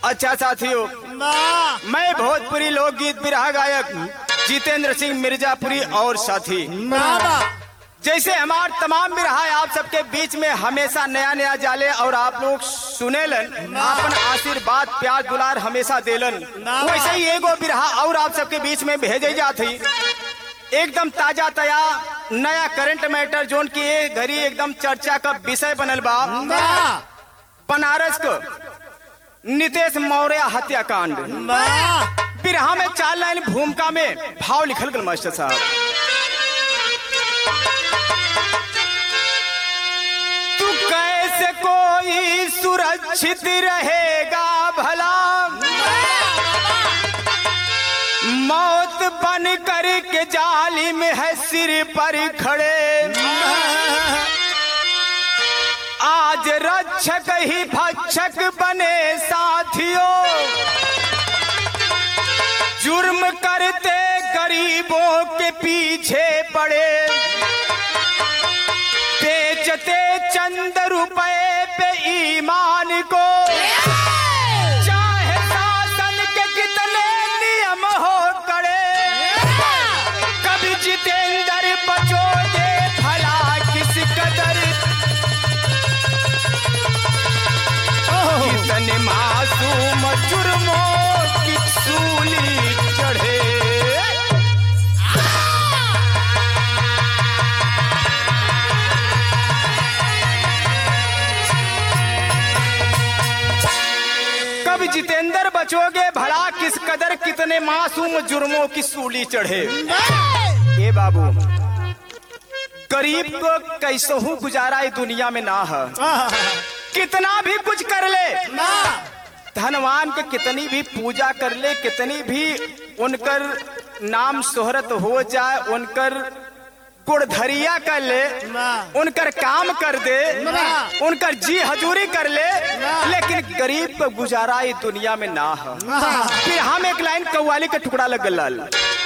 अच्छा साथियों वाह मैं भोजपुरी लोकगीत बिरहा गायक जितेंद्र सिंह मिर्जापुरी और साथी वाह जैसे हमार तमाम बिरहा आप सबके बीच में हमेशा नया नया जाले और आप लोग सुनेलन अपन आशीर्वाद प्यार दुलार हमेशा देलन वैसे ही एगो बिरहा और आप सबके बीच में भेजे जाती एकदम ताजा तया नया करंट मैटर जोन की ये घड़ी एकदम चर्चा का विषय बनल बा वाह बनारस को नितेश मौर्य हत्याकांड वाह बिरहा में चार लाइन भूमिका में भाव लिखल गल मास्टर साहब तू कैसे कोई सुरक्षित रहेगा भला मौत बन कर के जाली में है सिर पर खड़े आज रक्षक ही भक्षक बने साथियों जुर्म करते गरीबों के पीछे पड़े बेचते चंद रुपए पे ईमान को चाहे शासन के कितने नियम हो कड़े कभी जितेंद्र बचोगे भला किस कदर कितने मासूम जुर्मों की सूली चढ़े कब जितेंद्र बचोगे भला किस कदर कितने मासूम जुर्मों की सूली चढ़े ए बाबू गरीब को कैसहू गुजारा इस दुनिया में ना है कितना भी कुछ कर ले धनवान के कितनी भी पूजा कर ले कितनी भी उनकर नाम शोहरत हो जाए उनकर गुड़धरिया कर ले वाह। उनकर काम कर दे वाह। उनकर जी हजूरी कर ले वाह। लेकिन गरीब को गुजारा इस दुनिया में ना है फिर हम एक लाइन कव्वाली का टुकड़ा लग लाल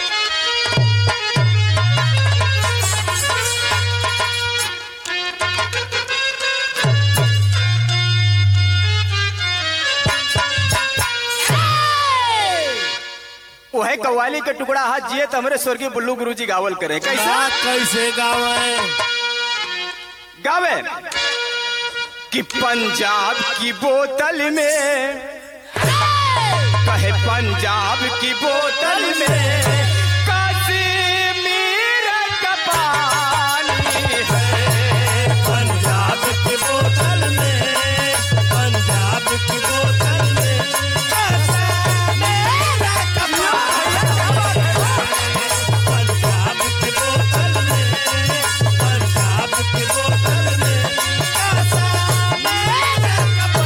वह कव्वाली का टुकड़ा हाथ जिए तो हमारे स्वर्गीय बुल्लू गुरु जी गावल करे कैसे वाह, कैसे गावे गावे कि पंजाब की बोतल में कहे पंजाब की बोतल में कश्मीर का पानी है पंजाब की बोतल में पंजाब की बोतल में मेरा कमाल पंजाब की बोतल में पंजाब की बोतल में कैसा मेरा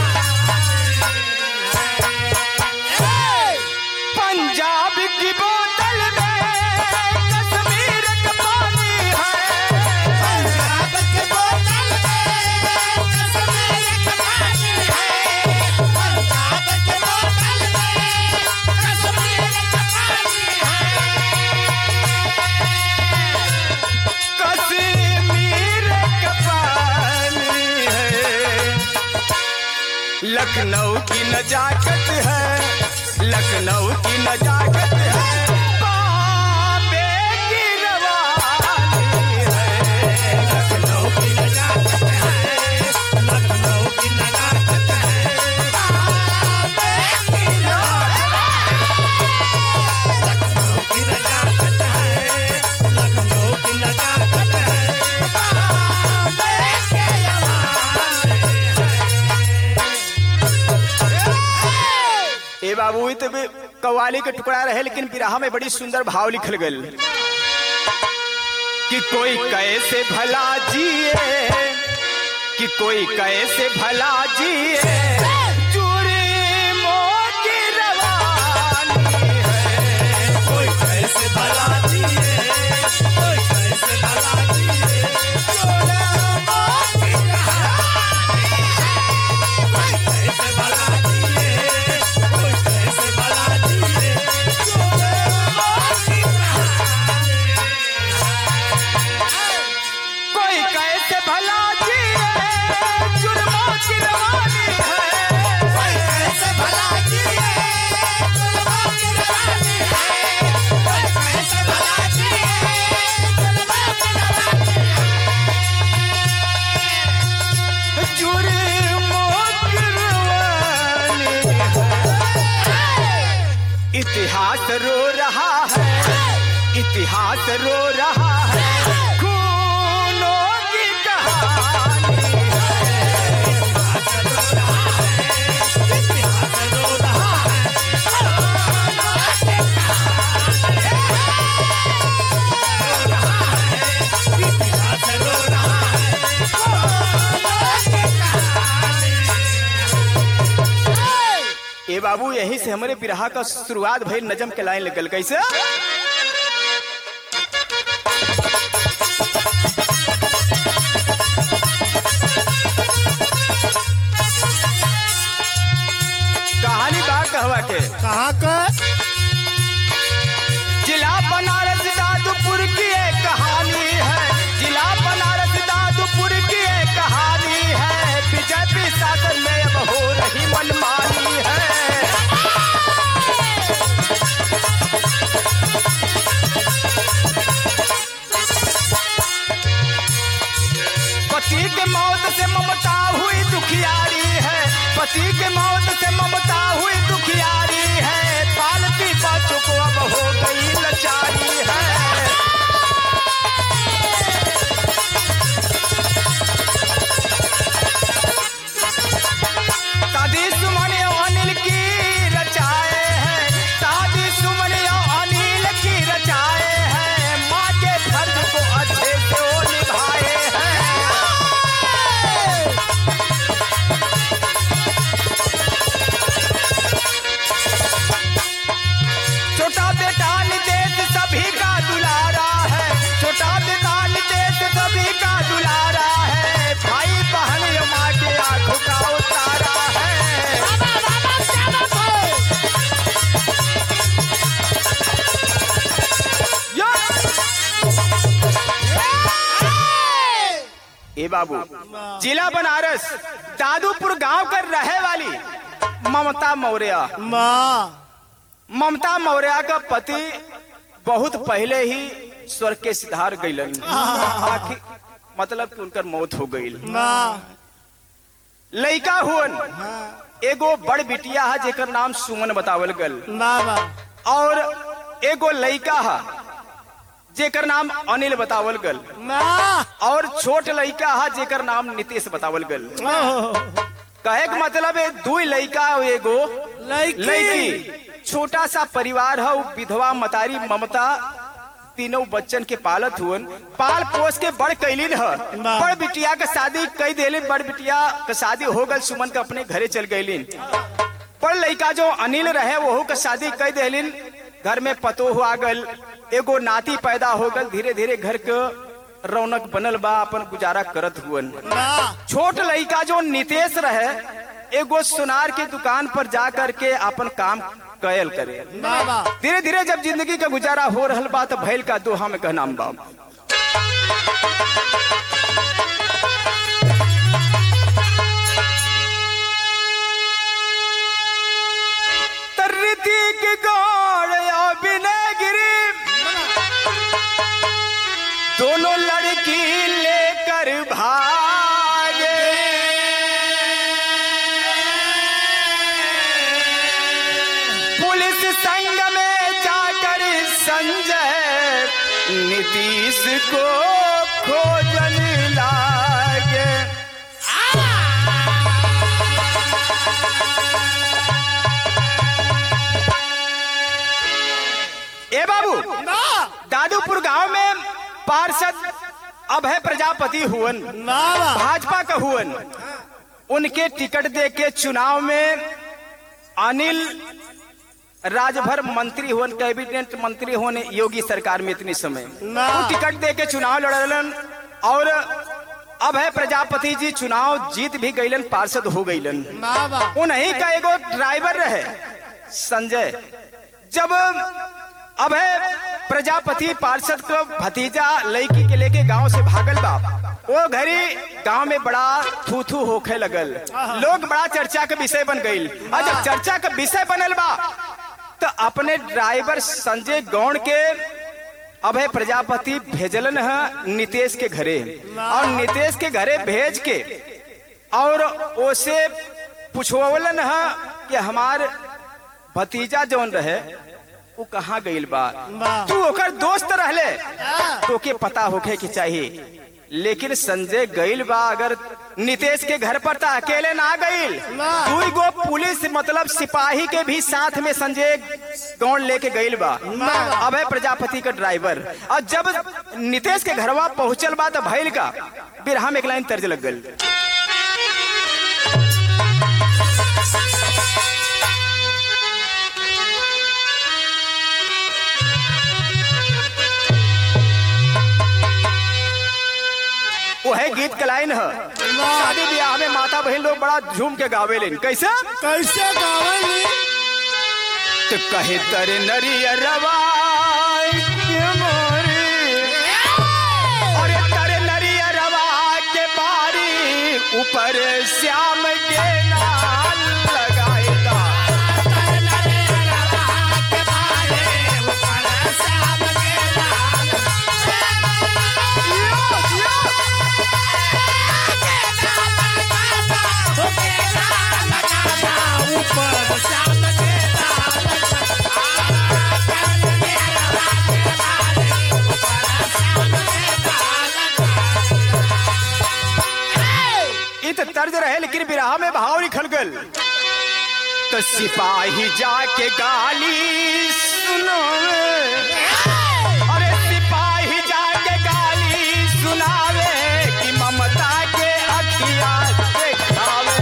कमाल पंजाब की बोतल में कश्मीर का पानी है पंजाब की बोतल में कश्मीर का पानी है पंजाब की बोतल में कश्मीर का पानी कश्मीर का पानी है लखनऊ की नजाकत है लखनऊ की नजाकत है बॉम्बे की रवानी है लखनऊ की नजाकत है लखनऊ की नजाकत है बॉम्बे की लखनऊ की नजाकत है लखनऊ की नजाकत है बॉम्बे के ए बाबू ई तो भी कव्वाली के टुकड़ा रहे लेकिन बिरहा में बड़ी सुंदर भाव लिखल गल कि कोई कैसे भला जिए कि कोई कैसे भला जिए जुर्मों की रवानी है कोई कैसे भला जिए कोई कैसे भला जिए जुर्मों की कहानी है। कोई कैसे भला जिए कोई कैसे भला जिए जुर्मों की कहानी है। कोई कैसे भला जिए जुर्मों की रवानी है इतिहास रो रहा है इतिहास रो रहा है खूनों की कहानी ए बाबू यहीं से हमारे बिरहा का शुरुआत भई नजम के लाइन लगल कैसे कहानी बा कहवा के कहाँ का जिला बनारस दादूपुर की एक कहानी है जिला बनारस दादूपुर की एक कहानी है बीजेपी शासन में अब हो रही मनमानी है पति के मौत से ममता हुई दुखियारी है पति के मौत से ममता हुई दुखियारी है पालती बच्चों को अब हो गई लाचारी है दादी सुमन अनिल की रचाए हैं दादी सुमन अनिल की रचाए हैं माँ के फर्ज को अच्छे से वो निभाए हैं छोटा बेटा नितेश सभी का दुलारा है छोटा बेटा नितेश सभी का दुलारा है भाई बहन माँ के आंखों का उतारा है या! ए बाबू जिला बनारस दादूपुर गांव कर रहे वाली ममता मौर्य माँ ममता मौर्य का पति बहुत पहले ही स्वर्ग के सिधार गईलन आखिर मतलब कि उनकर मौत हो गई माँ लड़का हुअन एगो बड़ बिटिया है जेकर नाम सुमन बतावल गल माँ माँ और एगो लड़का है जेकर नाम अनिल बतावल गल माँ और छोट लड़का है जेकर नाम नीतीश बतावल गल कहे के मतलब है दू लड़का और एगो लड़की लड़की छोटा सा परिवार है उ विधवा मतारी ममता तीनों बच्चन के पालत हुअन पाल पोस के बड़ कैलिन है वाह। बड़ बिटिया के शादी कई देलिन बड़ बिटिया के शादी हो गल सुमन के अपने घरे चल गईलिन पर लड़का जो अनिल रहे वहू के शादी कई देलिन घर में पतो हुआ गल एगो नाती पैदा हो गल धीरे धीरे घर के रौनक बनल बा अपन गुजारा करत हुअन माँ छोट लड़का जो नितेश रहे एगो सुनार के दुकान पर जा करके अपन काम कयल करे माँ माँ धीरे धीरे जब जिंदगी का गुजारा हो रहल बा तो भैल का दोहा में कहनाम बा तरती की गौड़ या बिनगिरी दोनों लड़की लेकर भागे पुलिस संग में जाकर संजय नीतीश को खोजन लागे ए बाबू माँ दादूपुर गांव में पार्षद अभय प्रजापति हुवन माँ माँ भाजपा का हुवन उनके टिकट दे के चुनाव में अनिल राजभर मंत्री हुवन कैबिनेट मंत्री होने योगी सरकार में इतने समय ना। वो टिकट दे के चुनाव लड़लन और अभय प्रजापति जी चुनाव जीत भी गईलन पार्षद हो गईलन माँ माँ उन्हीं का एगो ड्राइवर रहे संजय जब अभय प्रजापति पार्षद को भतीजा लड़की के लेके गांव से भागल बा वो घरी गांव में बड़ा थू थू होखे लगल लोग बड़ा चर्चा के विषय बन गईल और जब चर्चा का विषय बनल बा तो अपने ड्राइवर संजय गौड़ के अभय प्रजापति भेजलन है नितेश के घरे और नितेश के घरे भेज के और उसे पूछवलन है कि हमार भतीजा जौन रहे वो कहाँ गईल बा वाह। तू ओकर दोस्त रहले हाँ। तोके पता होखे के चाहिए लेकिन संजय गईल बा अगर नितेश के घर पर तो अकेले ना गईल वाह। दुई गो पुलिस मतलब सिपाही के भी साथ में संजय गौन लेके गईल बा वाह। अभय प्रजापति का ड्राइवर और जब नितेश के घरवा पहुंचल बा तो भइल का बिरहा में एक लाइन तर्ज लग गल वह गीत के लाइन है शादी ब्याह में माता बहन लोग बड़ा झूम के गावे लेन कैसे कैसे गावली तो कहे तर नरियरवाई के मोरी अरे तर नरियरवा के बारी ऊपर श्याम के नाल लगाएगा ऊपर शाम के इ तो तर्ज रहे लेकिन बिरहा में भाव निकल गल तो सिपाही जाके गाली सुनो अरे सिपाही जाके गाली सुनावे कि ममता के अखिया देखावे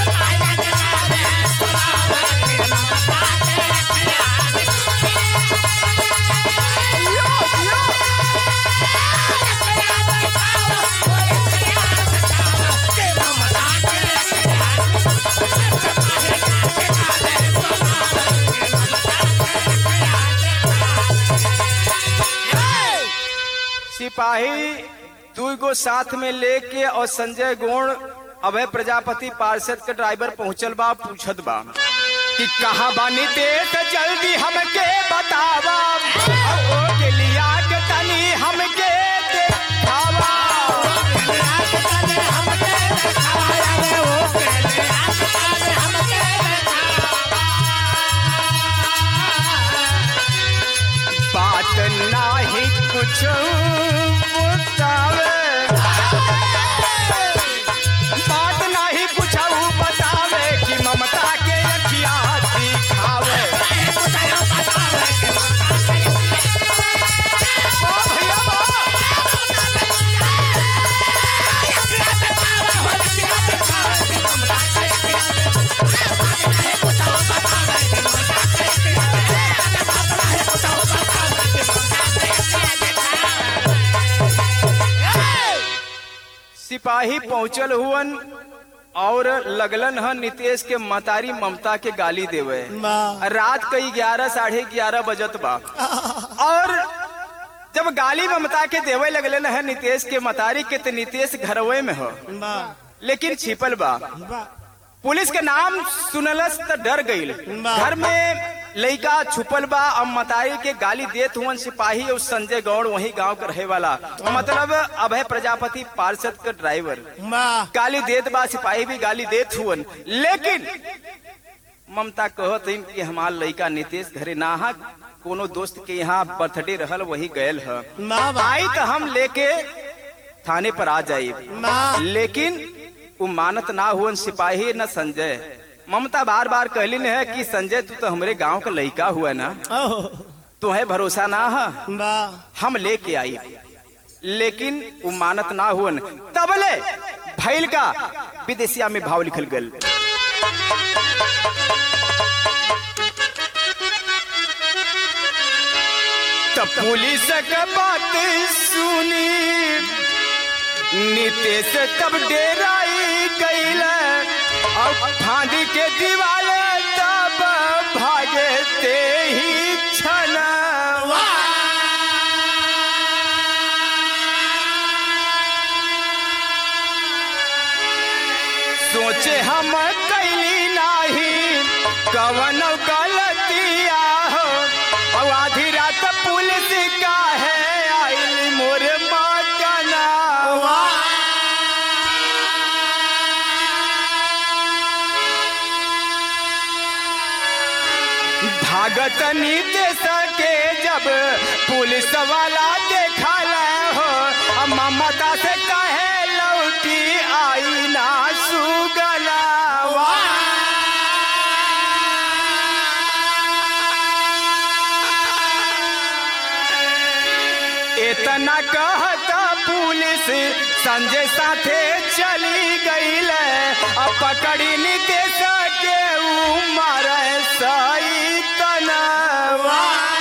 सिपाही दू गो साथ में लेके और संजय गोण अभय प्रजापति पार्षद के ड्राइवर पहुंचल बा पूछत बा कि कहा बानी तेज जल्दी हमके बतावा और ओ के लिया के तनी हमके देखावा बात नाही कुछ बतावे बात नाही कुछ बतावे कि ममता के अखिया दिखावे ओ भैया बा। सिपाही पहुंचल हुवन और लगलन ह नितेश के मतारी ममता के गाली देवे वाह। रात कई ग्यारह साढ़े ग्यारह बजत बा और जब गाली ममता के देवे लगलन है नितेश के मतारी के तो नितेश घरवे में हो लेकिन छिपल बा पुलिस के नाम सुनलस त डर गईल वाह। घर में लइका छुपल बा अब मतारी के गाली देत हुवन सिपाही और संजय गौड़ वही गांव के रहे वाला मतलब अभय प्रजापति पार्षद के ड्राइवर गाली देत बा सिपाही भी गाली देत हुवन लेकिन ममता कहत हईन कि हमार लइका नितेश घरे ना हा कोनो दोस्त के यहाँ बर्थडे रहल वही गयल है आई तो हम लेके थाने पर आ जाई लेकिन वो मानत ना हुवन सिपाही न संजय ममता बार बार कहलिन है कि संजय तू तो हमरे गांव का लइका हुआ ना तुम्हें भरोसा ना है हम लेके आई लेकिन वो मानत ना हुवन तबले भैल का विदेशिया में भाव लिखल गल तब पुलिस के बात सुनी नितेश तब डेराई गईल और फांदी के दीवाले तब भागे ते ही छन सोचे हम कैली नाही कवन गलतिया हो और आधी रात पुलिस का है आइल मोरे मकना भागत नीतीश के जब पुलिस वाला देखला हो आ ममता से कहे लौटी आई ना सुगला इतना कहता पुलिस संजय साथे चली गईल अब पकड़ी नीतीश के उमर सही तनवा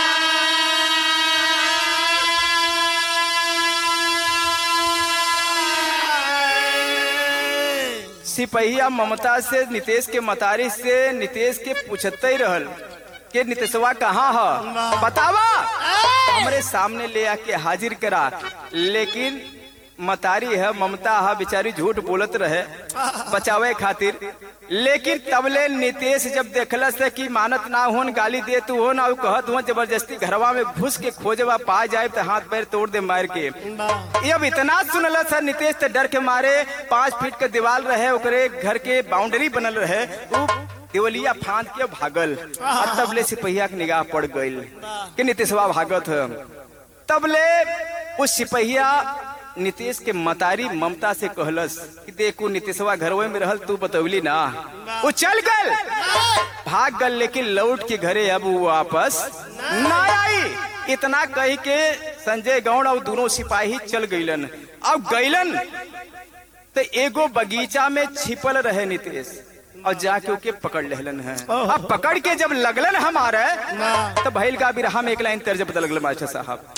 सिपहिया ममता से नीतीश के मतारी से नीतीश के पूछते ही रहल कि नीतीशवा कहाँ है बतावा हमरे सामने ले आके हाजिर करा लेकिन मतारी है ममता है बेचारी झूठ बोलत रहे बचावे खातिर लेकिन तबले नीतीश जब देखल से कि मानत ना होन गाली दे तू हो ना उ कहत हो जबरदस्ती घरवा में घुस के खोजवा पा जाए तो हाथ पैर तोड़ दे मार के ये अब इतना सुनल सर नीतीश तो डर के मारे पांच फीट के दीवार रहे ओकरे घर के बाउंड्री बनल रहे उ देवलिया फांद के भागल और तबले सिपहिया के निगाह पड़ गईल कि नीतीशवा भागत है तबले उस सिपहिया नीतीश के मतारी ममता से कहलस कि देखो नीतीशवा घरवे में रहल तू बतौली ना वो चल गल भाग गल लेकिन लौट के घरे अब वो वापस ना आई इतना कह के संजय गौड़ और दोनों सिपाही चल गईलन अब गईलन तो एगो बगीचा में छिपल रहे नीतीश और जाके ओके पकड़ लेहलन है अब पकड़ के जब लगलन हमारे तो भैल का बिरहा में एक लाइन तर्ज पता लगल मास्टर साहब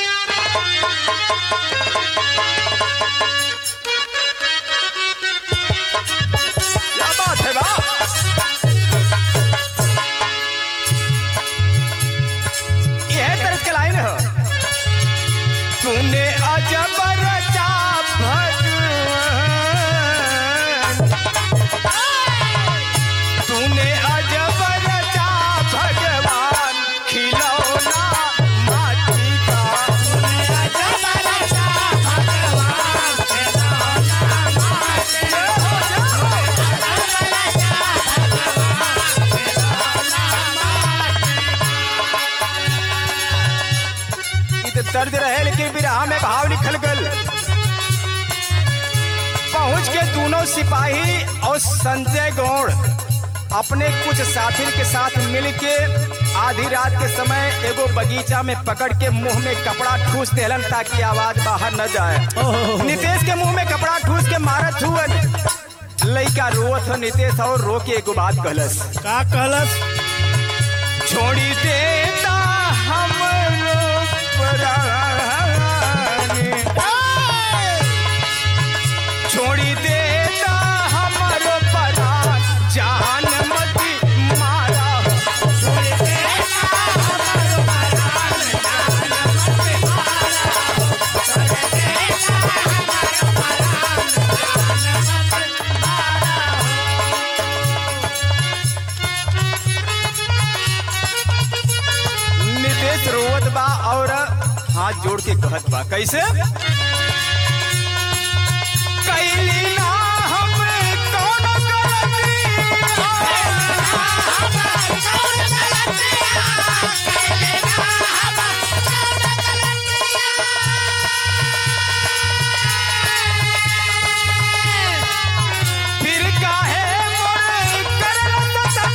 क्या बात है बा यह तरस के लाइन है तूने अजब रचा भगवान तूने अजब रचा भगवान खिलौना माटी का इ तो दर्द रहे लेकिन बिरहा में भाव निकल गल पहुंच के दोनों सिपाही और संजय गौड़ अपने कुछ साथी के साथ मिल के आधी रात के समय एगो बगीचा में पकड़ के मुंह में कपड़ा ठूस देलन ताकि आवाज बाहर न जाए नीतीश के मुंह में कपड़ा ठूस के मारत हुअन लइका रोत ह नीतीश और रो के एगो बात कहलस का कहलस छोड़ी देता हमरो प्राणी छोड़ी देता हमरो प्राण जान मती मारा नितेश रोवत बा और हाथ जोड़ के कहत बा कैसे कैली ना हम कौन फिर काहे मोर करल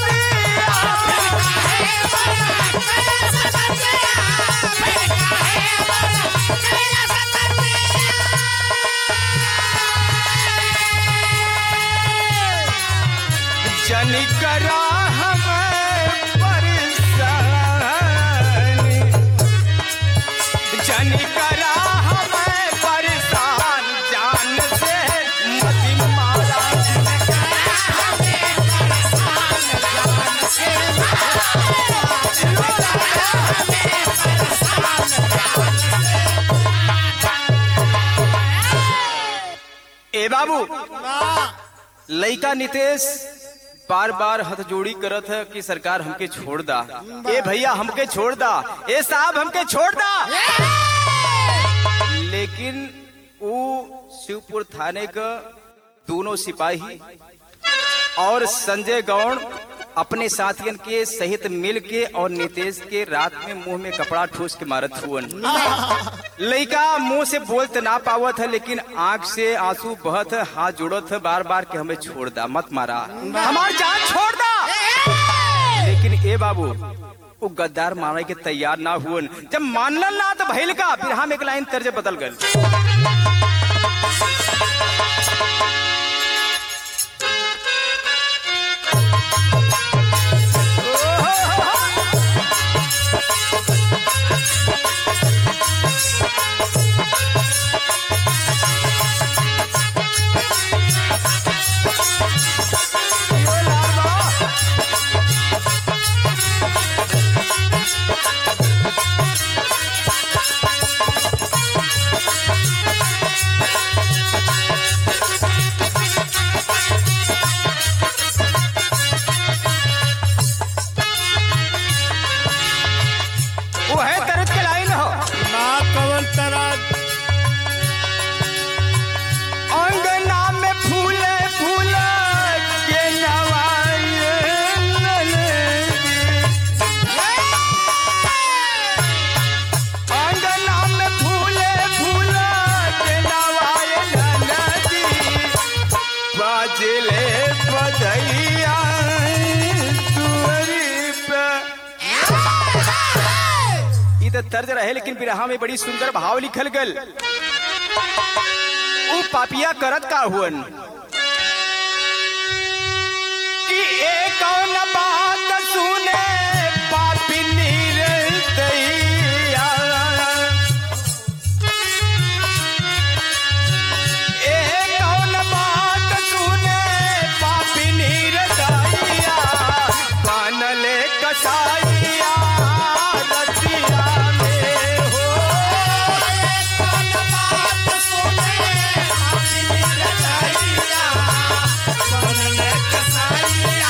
जनी करा हमें परेशानी जनी करा हमें परेशान जान से मत मारा ए बाबू लइका नितेश बार बार हथ जोड़ी करत है कि सरकार हमके छोड़ दा ए भैया हमके छोड़ दा ए साहब हमके छोड़ दा लेकिन वो शिवपुर थाने का दोनों सिपाही और संजय गौड़ अपने साथियन के सहित मिल के और नितेश के रात में मुंह में कपड़ा ठूस के मारत हुअन लड़का मुंह से बोल तो ना पावत है लेकिन आंख से आंसू बहत है हाथ जोड़त है बार बार के हमें छोड़ दा मत मारा हमार जान छोड़ दा लेकिन ए बाबू वो गद्दार मारे के तैयार ना हुअन जब मानलन ना तो भइल का फिर हम एक लाइन तर्ज बदल गल यो लाल बा। वो है तरत के लाइन हो ना कवन तरह अंगना में फूले फूले के नवाए ननदी। अंगना में फूले फूले के नवाए ननदी। बाजले बधैया तुअरी पे ई तो तर्ज रहे लेकिन बिरहा में बड़ी सुंदर भाव लिखल गल ऊ पापिया करत का हुअन कि एक कौन बात सुने पापी निर्दयिया एक कौन बात सुने पापी निर्दयिया बनले कसाइया रतिया में हो बनले कसाईया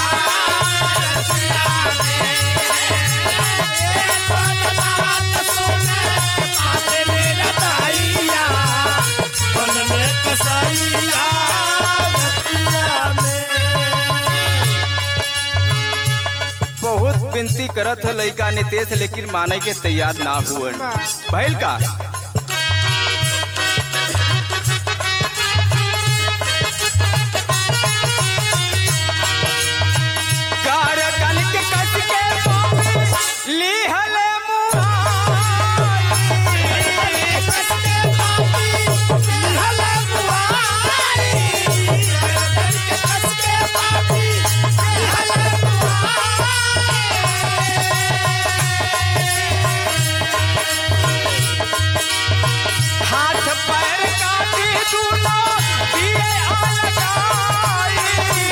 बनले कसाईया रतिया में बहुत विनती करत है लड़का नितेश लेकिन माने के तैयार ना हुअन भइल का कारकन के कस के पापी लीहल मुहाई। हाथ पैर काटी दूनो दिए अलगाई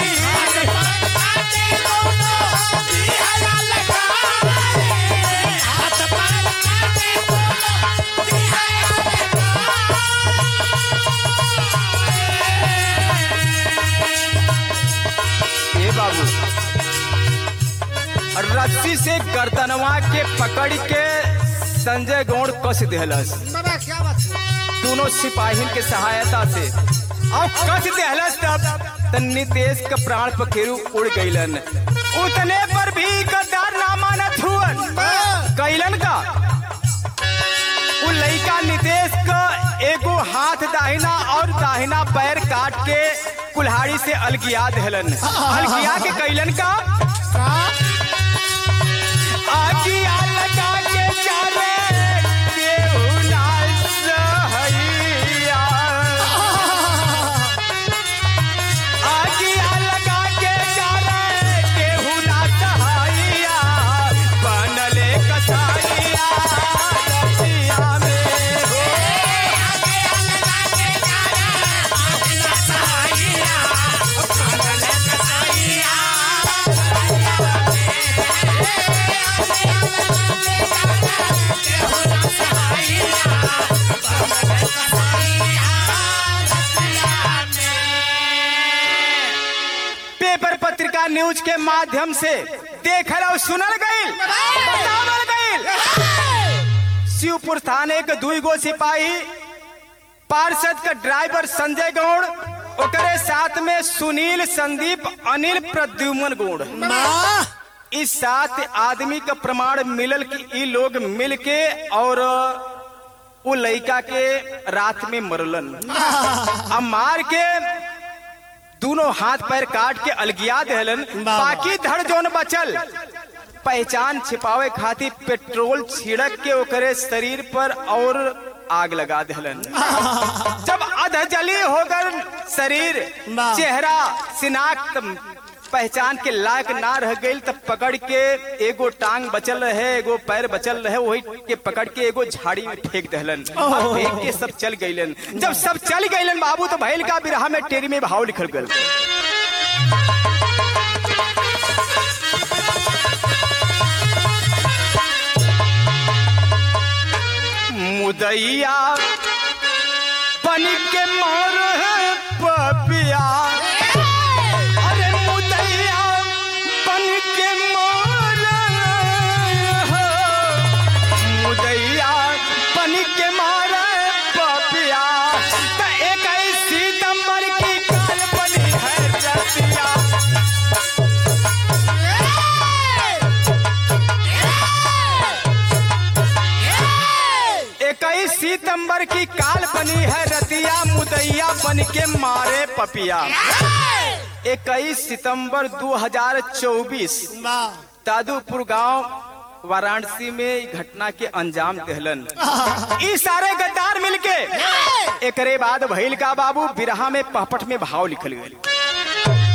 ए बाबू रस्सी से गर्दनवा के पकड़ के संजय गौड़ कस देहलस दोनों सिपाही के सहायता से और कस देहलस तब त नितेश के प्राण पखेरु उड़ गईलन उतने पर भी गद्दार ना मानत हुअन कैलन का उ लइका नितेश का एगो हाथ दाहिना और दाहिना पैर काट के कुल्हाड़ी से अलगिया देहलन अलगिया के कैलन का आगिया लगा के चाले केहू ना सहैया। आगिया लगा के चाले केहू ना सहैया। बनले कसाईया रतिया में हो। पेपर पत्रिका न्यूज के माध्यम से देखल और सुनल गईल बतावल गईल शिवपुर थाने के दुई गो सिपाही पार्षद का ड्राइवर संजय गौड़ ओकरे साथ में सुनील संदीप अनिल प्रद्युमन गुण वाह इस सात आदमी का प्रमाण मिलल कि ई लोग मिल के और वो लड़का के रात में मरलन अब मार के दोनों हाथ पैर काट के अलगिया देहलन वाह। बाकी धड़ जोन बचल पहचान छिपावे खातिर पेट्रोल छिड़क के ओकरे शरीर पर और आग लगा देहलन जब अधजली होकर शरीर वाह। चेहरा शिनाख्त पहचान के लायक ना रह गई तब पकड़ के एगो टांग बचल रहे एगो पैर बचल रहे वही के पकड़ के एगो झाड़ी में फेंक दहलन और फेंक के सब चल गईलन जब सब चल गईलन बाबू तो भैल का बिरहा में टेरी में भाव लिखल गल मुदैया बन के मोर है पपिया अरे मुदैया बन के मोर है मुदैया बन के मोर पपिया त एक सितंबर की काल बनी है रतिया इक्कीस सितंबर की काल बनी है रतिया मुदैया बन के मारे पपिया इक्कीस सितंबर 2024 वाह तादुपुर गांव वाराणसी में ई घटना के अंजाम दहलन ई सारे गद्दार मिलके एकरे बाद भइल का बाबू बिरहा में पहपट में भाव लिखल गए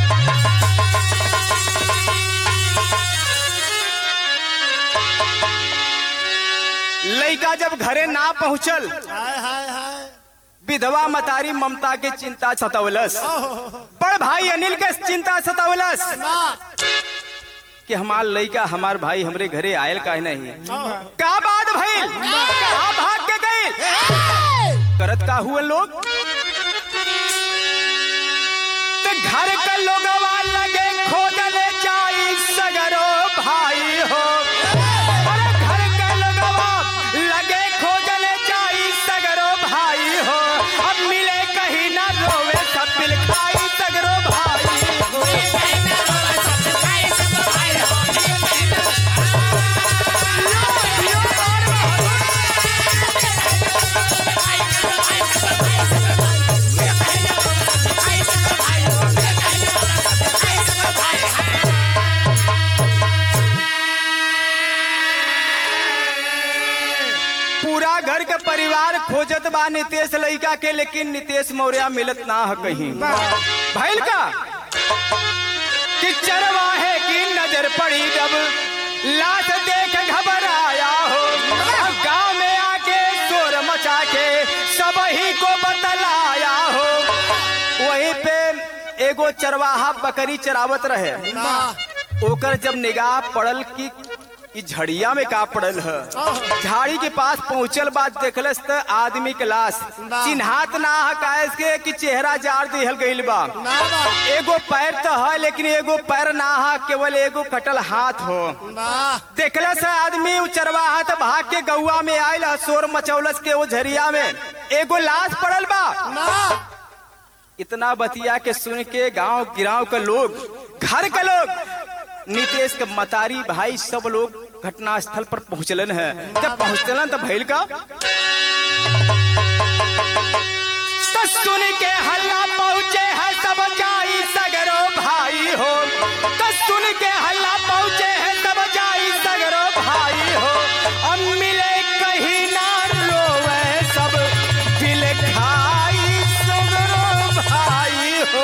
लड़का जब घरे ना पहुंचल हाय हाय हाय विधवा मतारी ममता के चिंता सतवलस बड़ भाई अनिल के चिंता सतवलस वाह कि हमार लड़का हमार भाई हमरे घरे आयल काहे नहीं का बात भइल कहाँ भाग के गए करत का हुए लोग ते घर के लोगवा लगे खोजले जाई सगरो भाई हो अरे घर के लोगवा लगे खोजले जाई सगरो भाई हो अब मिले कहीं ना रोवे सब मिल खाई सगरो भाई हो पूरा घर के परिवार खोजत बा नितेश लड़का के लेकिन नितेश मौर्य मिलत ना है कहीं भैल का कि चरवाहे की नजर पड़ी जब लाश देख घबराया हो गांव में आके शोर मचा के सब ही को बतलाया हो वहीं पे एगो चरवाहा बकरी चरावत रहे वाह ओकर जब निगाह पड़ल कि ई झड़िया में का पड़ल है झाड़ी के पास पहुंचल बात देखलस त आदमी के लाश वाह। चिन्हात ना है काहे के कि चेहरा जार दिहल गइल बा वाह वाह एगो पैर तो है लेकिन एगो पैर ना है केवल एगो कटल हाथ हो वाह देखलस आदमी उ चरवाहा त भाग के गौआ में आयल ह, शोर मचौलस के वो झरिया में एगो लाश पड़ल बा वाह इतना बतिया के सुन के गांव गिराव के लोग घर के लोग नीतीश के मतारी भाई सब लोग घटना स्थल पर पहुंचलन है जब पहुंचलन तो भैल का तो सुन के हल्ला पहुंचे है सब जाई सगरो भाई हो तो सुन के हल्ला पहुंचे है सब जाई सगरो भाई हो अब मिले कहीं ना रोवे सब दिल खाई सगरो भाई हो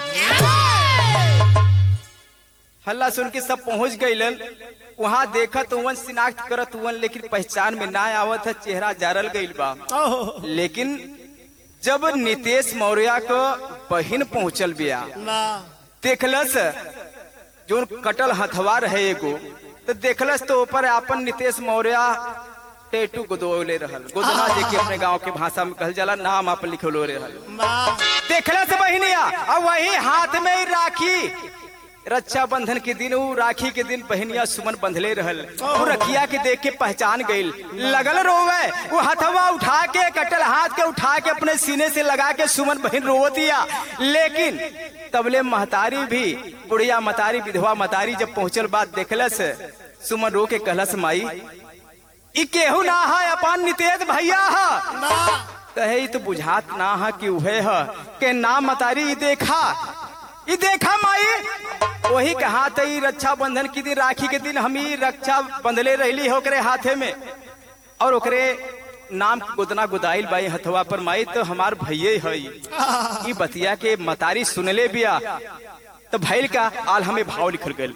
हल्ला सुन के सब पहुंच गईलन वहां देखत हुवन शिनाख्त करत हुवन लेकिन पहचान में ना आवत है चेहरा जारल गईल बा ओह लेकिन जब नितेश मौर्य को बहिन पहुंचल बिया वाह देखलस जो कटल हथवा रहे एगो तो देखलस तो ऊपर अपन नितेश मौर्य टेटू गोदोले रहल गोदना जे के अपने गांव के भाषा में कहल जाला नाम अपन लिखलो रहल वाह देखलस बहिनिया और वही हाथ में ही राखी रक्षाबंधन के दिन उ राखी के दिन बहनिया सुमन बंधले रहल उ रखिया के देख के पहचान गईल लगल रोवे वो हथवा उठा के कटल हाथ के उठा के अपने सीने से लगा के सुमन बहन रोवतिया लेकिन तबले महतारी भी बुढ़िया मतारी विधवा मतारी जब पहुंचल बात देखलस सुमन रो के कहलस माई ई केहू ना है अपन नितेश भैया है ना कहे ई तो बुझात ना है कि उहे है के ना मतारी ई देखा ई देखा माई वही कहा त ई रक्षा बंधन के दिन राखी के दिन हम ई रक्षा बंधले रहली है ओकरे हाथे में और ओकरे नाम गोदना गुदाइल बाई हथवा पर माई तो हमार भैये है ई। ई बतिया के मतारी सुनले बिया तो भैल का आल हमें भाव लिखल गल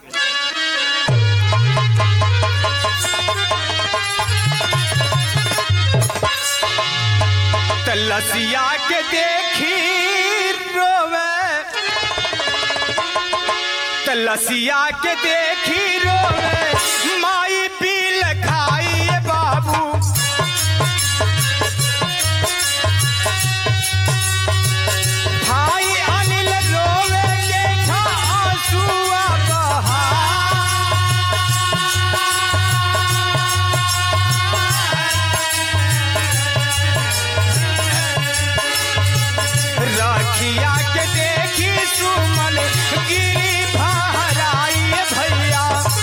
तलसिया के देखी रोवे तलसिया के देखी रोवे माई पील खाई बाबू भाई अनिल रोवे देखा आंसुआ बहा राखिया के देखी सुमन गिरी भराई भैया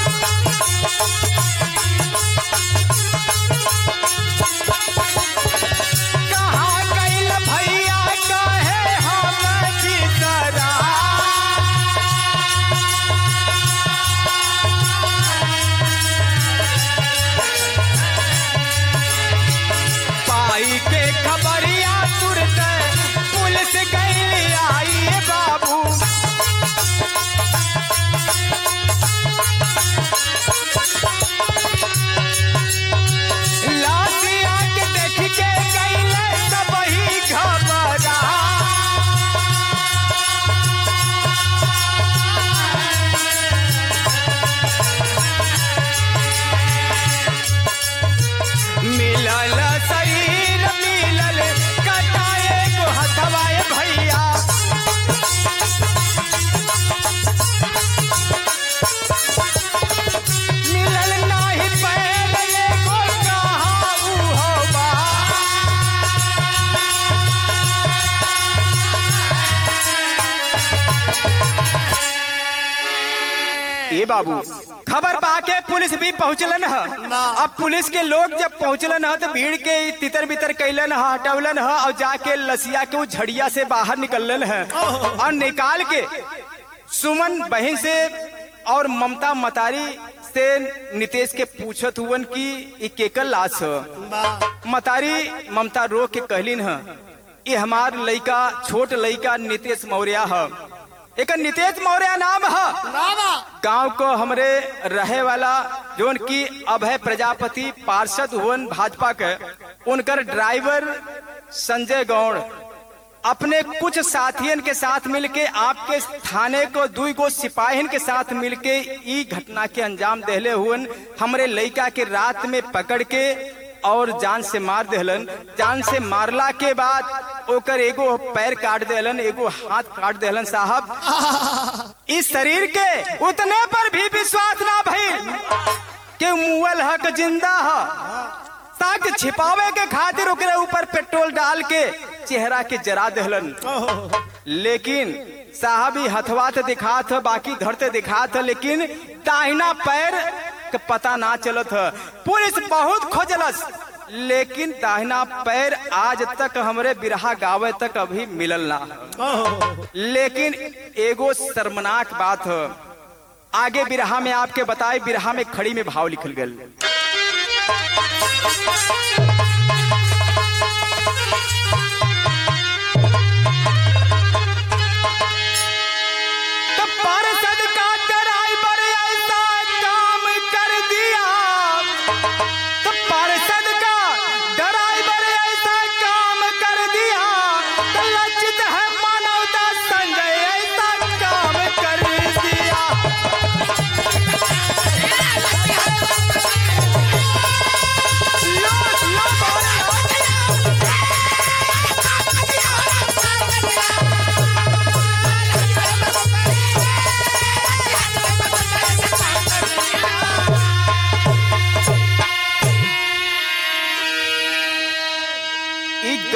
कहाँ गइल भैया कहे हम जितरा पाई के खबरिया तुरत पुलिस गई आई बाबू लाशिया के देख के गईले सब ही घबरा मिलल शरीर मिलल कटाए को हथवाए भैया मिलल नाही पैर एगो कहाँ ऊ होबा ए बाबू खबर पाके पुलिस भी पहुंचलन है ना। अब पुलिस के लोग जब पहुंचलन है तो भीड़ के तितर बितर कैलन है हटवलन है और जाके लसिया के वो झड़िया से बाहर निकललन है और निकाल के सुमन बहन से और ममता मतारी से नितेश के पूछत हुवन की ई केकर लाश है बा मतारी ममता रो के कहलिन है ये हमार लइका छोट लइका नितेश मौर्य है एक नितेश मौर्य नाम है ना गांव को हमरे रहे वाला जोन की अभय प्रजापति पार्षद हुवन भाजपा के उनकर ड्राइवर संजय गौड़ अपने कुछ साथियन के साथ मिलके आपके थाने को दुई गो सिपाहिन के साथ मिलके ई घटना के अंजाम देहले हुवन हमरे लइका के रात में पकड़ के और जान से मार देहलन जान से मारला के बाद ओकर एगो पैर काट देहलन एगो हाथ काट देहलन साहब इस शरीर के उतने पर भी विश्वास ना भइल के मुअल हक जिंदा ह ताकि छिपावे के खातिर ओकरे ऊपर पेट्रोल डाल के चेहरा के जरा देहलन लेकिन साहब ही हथवा तो दिखात है बाकी घर ते दिखात है लेकिन दाहिना पैर के पता ना चलत है पुलिस बहुत खोजलस लेकिन दाहिना पैर आज तक हमरे बिरहा गावे तक अभी मिलल ना है। लेकिन एगो शर्मनाक बात है आगे बिरहा में आपके बताए बिरहा में खड़ी में भाव लिखल गल तो पार्षद का ड्राइवर ऐसा काम कर दिया तो पार्षद का ड्राइवर ऐसा काम कर दिया तो लज्जित है मानवता संजय ऐसा काम कर दिया लो, लो, बोलो।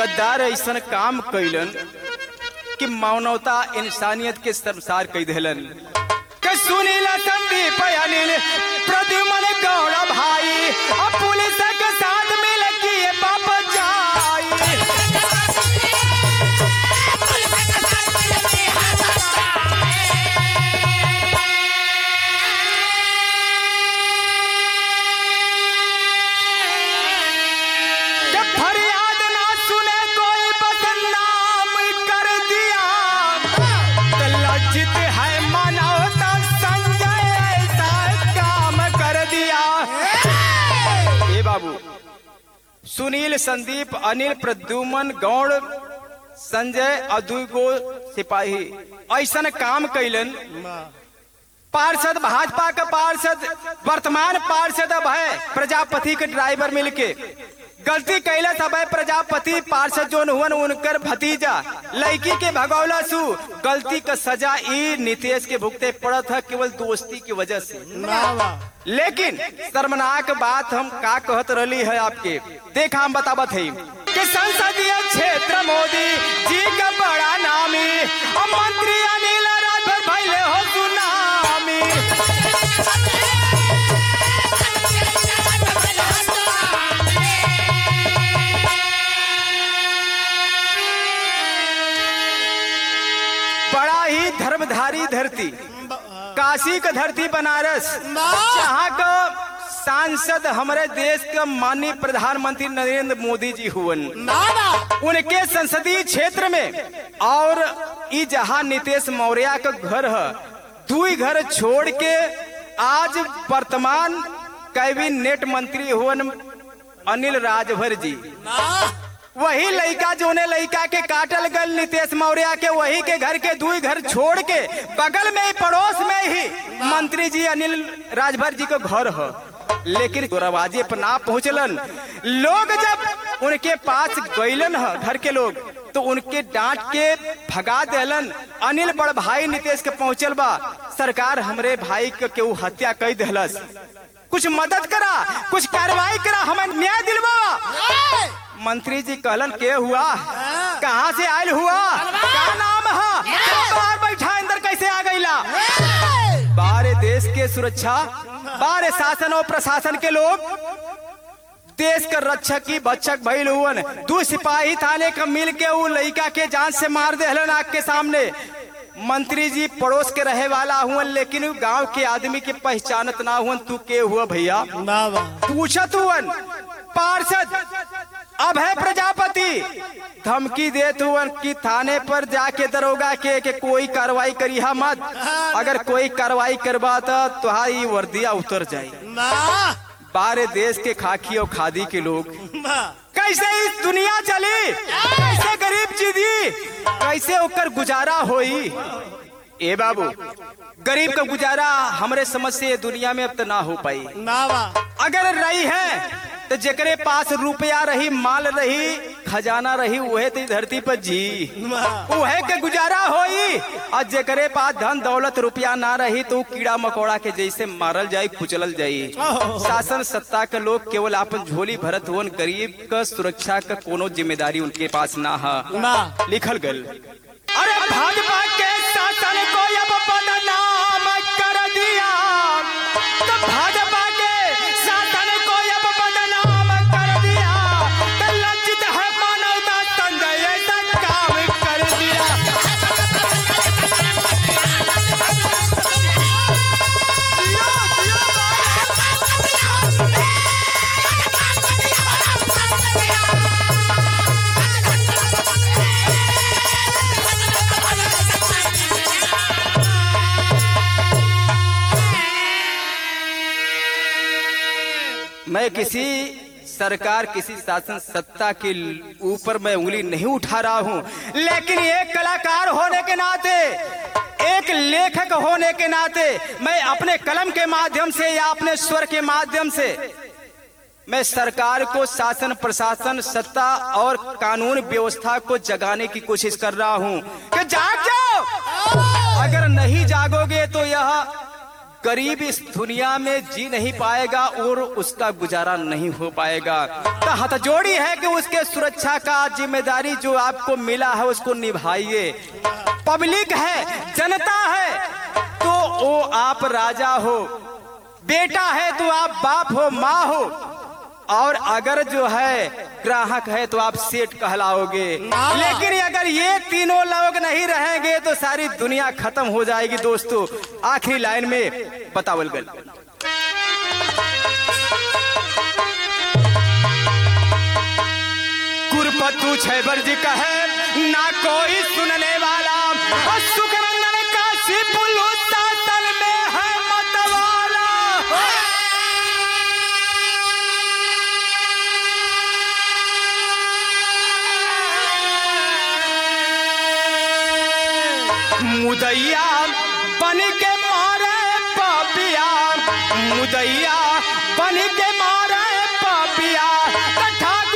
गद्दार ऐसन काम कैलन कि मानवता इंसानियत के संसार कई देलन के सुनील संदीप अनिल प्रद्युमन गौड़ भाई अब पुलिस के साथ मिल किए बाप जाई के फरियाद ना सुने कोई बदनाम कर दिया तो लज्जित है मनौता संजय ऐसा काम कर दिया ए बाबू सुनील संदीप अनिल प्रद्युमन गौड़ संजय और दुई गो सिपाही ऐसन काम कैलन पार्षद भाजपा का पार्षद वर्तमान पार्षद अब है प्रजापति के ड्राइवर मिलके गलती कैला सब है प्रजापति पार्षद जोन हुवन उनकर भतीजा लड़की के भगौला सु गलती का सजा ई नीतीश के भुगते पड़त है केवल दोस्ती की वजह से लेकिन शर्मनाक बात हम का कहत रही है आपके देखा हम बतावत है कि संसदीय क्षेत्र मोदी जी का बड़ा नामी और मंत्री अनिल राजभर भैले हो सुनामी बड़ा ही धर्मधारी धरती काशी का धरती बनारस जहाँ का सांसद हमारे देश का माननीय प्रधानमंत्री नरेंद्र मोदी जी हुवन उनके संसदीय क्षेत्र में और ई जहाँ नीतीश मौर्य का घर है दुई घर छोड़ के आज वर्तमान कैबिनेट मंत्री हुवन अनिल राजभर जी वही लड़का जोने लड़का के काटल गल नीतीश मौर्य के वही के घर के दुई घर छोड़ के बगल में ही पड़ोस में ही मंत्री जी अनिल राजभर जी का घर है लेकिन दरवाजे पर ना पहुंचलन लोग जब उनके पास गईलन है घर के लोग तो उनके डांट के भगा देलन अनिल बड़ भाई नीतीश के पहुंचल बा सरकार हमरे भाई के केहू हत्या कई देहलस कुछ मदद करा कुछ कार्रवाई करा हमें न्याय दिलवा मंत्री जी कहलन के हुआ कहाँ से आयल हुआ क्या नाम है बाहर बैठा अंदर कैसे आ गईला बारे देश के सुरक्षा बारे शासन और प्रशासन के लोग देश का रक्षक की बच्चक भइल हुवन दू सिपाही थाने का मिल के उ लड़का के जान से मार देहलन आग के सामने मंत्री जी पड़ोस के रहे वाला हुवन लेकिन उ गांव के आदमी के पहचानत ना हुवन तू के हुआ भैया पूछत हुवन पार्षद अब है प्रजापति धमकी देत हुवन कि थाने पर जाके दरोगा के, के कोई कार्रवाई करिहा मत अगर कोई कार्रवाई करवा तो तुम्हारी वर्दिया उतर जाई बारे देश के खाकी और खादी के लोग कैसे इस दुनिया चली कैसे गरीब जीदी कैसे ओकर गुजारा होई ए बाबू गरीब का गुजारा हमरे समझ से ये दुनिया में अब तो ना हो पाई अगर रही है तो जेकरे पास रुपया रही माल रही खजाना रही वहे तो धरती पर जी वहे के गुजारा होई और जेकरे पास धन दौलत रुपया ना रही तो उ कीड़ा मकोड़ा के जैसे मारल जाई कुचलल जाई शासन सत्ता के लोग केवल अपन झोली भरत हुवन गरीब का सुरक्षा का कोनो जिम्मेदारी उनके पास ना है लिखल गल अरे भाजपा के शासन को अब बदनाम कर दिया तो भाजपा के शासन को अब बदनाम कर दिया तो लज्जित है मानवता संजय ऐसा काम कर दिया मैं किसी सरकार किसी शासन सत्ता के ऊपर मैं उंगली नहीं उठा रहा हूं लेकिन एक कलाकार होने के नाते एक लेखक होने के नाते मैं अपने कलम के माध्यम से या अपने स्वर के माध्यम से मैं सरकार को शासन प्रशासन सत्ता और कानून व्यवस्था को जगाने की कोशिश कर रहा हूं कि जाग जाओ अगर नहीं जागोगे तो यह गरीब इस दुनिया में जी नहीं पाएगा और उसका गुजारा नहीं हो पाएगा तो हथजोड़ी है कि उसके सुरक्षा का जिम्मेदारी जो आपको मिला है उसको निभाइए पब्लिक है जनता है तो वो आप राजा हो बेटा है तो आप बाप हो माँ हो और अगर जो है ग्राहक है तो आप सेठ कहलाओगे लेकिन अगर ये तीनों लोग नहीं रहेंगे तो सारी दुनिया खत्म हो जाएगी दोस्तों आखिरी लाइन में बतावल गल कुरपतु छैबर जी कहे ना कोई सुनने वाला और सुखनंदन काशी पुलु सातल में है मतवाला मुदैया बन के मारे पापिया मुदैया बन के मारे पापिया कठा